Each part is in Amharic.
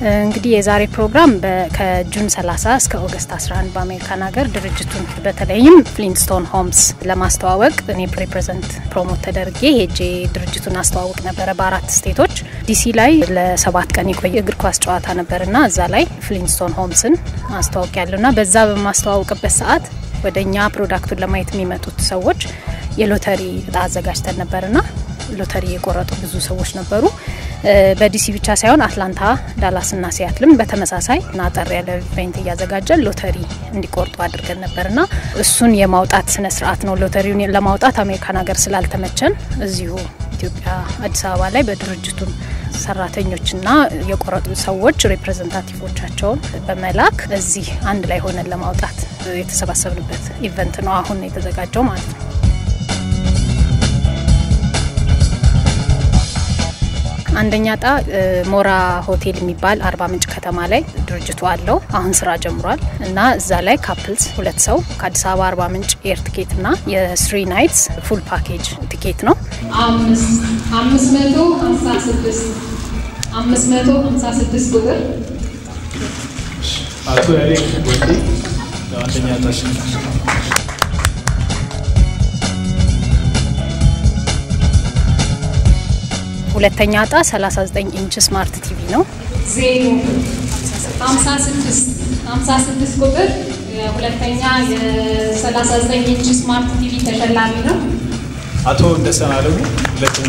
እንግዲህ የዛሬ ፕሮግራም ከጁን 30 እስከ ኦገስት 11 በአሜሪካን ሀገር ድርጅቱን በተለይም ፍሊንስቶን ሆምስ ለማስተዋወቅ እኔ ሪፕሬዘንት ፕሮሞት ተደርጌ ሄጄ ድርጅቱን አስተዋውቅ ነበረ በአራት ስቴቶች። ዲሲ ላይ ለሰባት ቀን የቆየ እግር ኳስ ጨዋታ ነበርና እዛ ላይ ፍሊንስቶን ሆምስን አስተዋውቅ ያለውና በዛ በማስተዋወቅበት ሰዓት ወደ እኛ ፕሮዳክቱን ለማየት የሚመጡት ሰዎች የሎተሪ እጣ አዘጋጅተን ነበርና ሎተሪ የቆረጡ ብዙ ሰዎች ነበሩ። በዲሲ ብቻ ሳይሆን አትላንታ፣ ዳላስና ሲያትልም በተመሳሳይ አጠር ያለ ኢቬንት እያዘጋጀን ሎተሪ እንዲቆርጡ አድርገን ነበርና እሱን የማውጣት ስነ ስርዓት ነው። ሎተሪውን ለማውጣት አሜሪካን ሀገር ስላልተመቸን እዚሁ ኢትዮጵያ አዲስ አበባ ላይ በድርጅቱን ሰራተኞችና የቆረጡ ሰዎች ሪፕሬዘንታቲቮቻቸውን በመላክ እዚህ አንድ ላይ ሆነን ለማውጣት የተሰባሰብንበት ኢቨንት ነው አሁን የተዘጋጀው ማለት ነው። አንደኛ እጣ ሞራ ሆቴል የሚባል አርባ ምንጭ ከተማ ላይ ድርጅቱ አለው። አሁን ስራ ጀምሯል እና እዛ ላይ ካፕልስ ሁለት ሰው ከአዲስ አበባ አርባ ምንጭ ኤር ቲኬት እና የስሪ ናይትስ ፉል ፓኬጅ ቲኬት ነው። አምስት መቶ ሀምሳ ስድስት አምስት መቶ ሀምሳ ስድስት ቁጥር አቶ ያሌ ወንዴ አንደኛ ታሽ ሁለተኛ እጣ 39 ኢንች ስማርት ቲቪ ነው። ዜሮ ሀምሳ ስድስት ሀምሳ ስድስት ቁጥር ሁለተኛ የሰላሳ ዘጠኝ ኢንች ስማርት ቲቪ ተሸላሚ ነው። አቶ እንደሰን አለሙ ሁለተኛ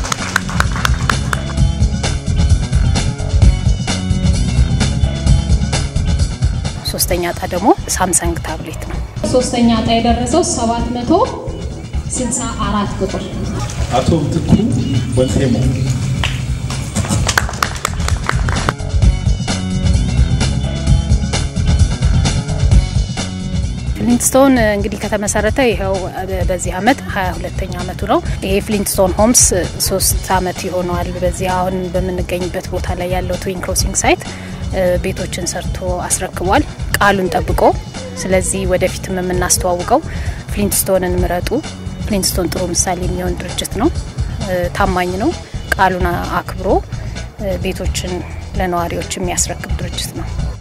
ሶስተኛ እጣ ደግሞ ሳምሰንግ ታብሌት ነው። ሶስተኛ እጣ የደረሰው ሰባት መቶ ስልሳ አራት ቁጥር አቶ ምትኩ ወልቴሞ ፍሊንትስቶን እንግዲህ ከተመሰረተ ይኸው በዚህ አመት ሀያ ሁለተኛ አመቱ ነው። ይሄ ፍሊንትስቶን ሆምስ ሶስት አመት ይሆነዋል። በዚህ አሁን በምንገኝበት ቦታ ላይ ያለው ትዊን ክሮሲንግ ሳይት ቤቶችን ሰርቶ አስረክቧል ቃሉን ጠብቆ። ስለዚህ ወደፊትም የምናስተዋውቀው ፍሊንትስቶንን ምረጡ። ፍሊንትስቶን ጥሩ ምሳሌ የሚሆን ድርጅት ነው። ታማኝ ነው። ቃሉን አክብሮ ቤቶችን ለነዋሪዎች የሚያስረክብ ድርጅት ነው።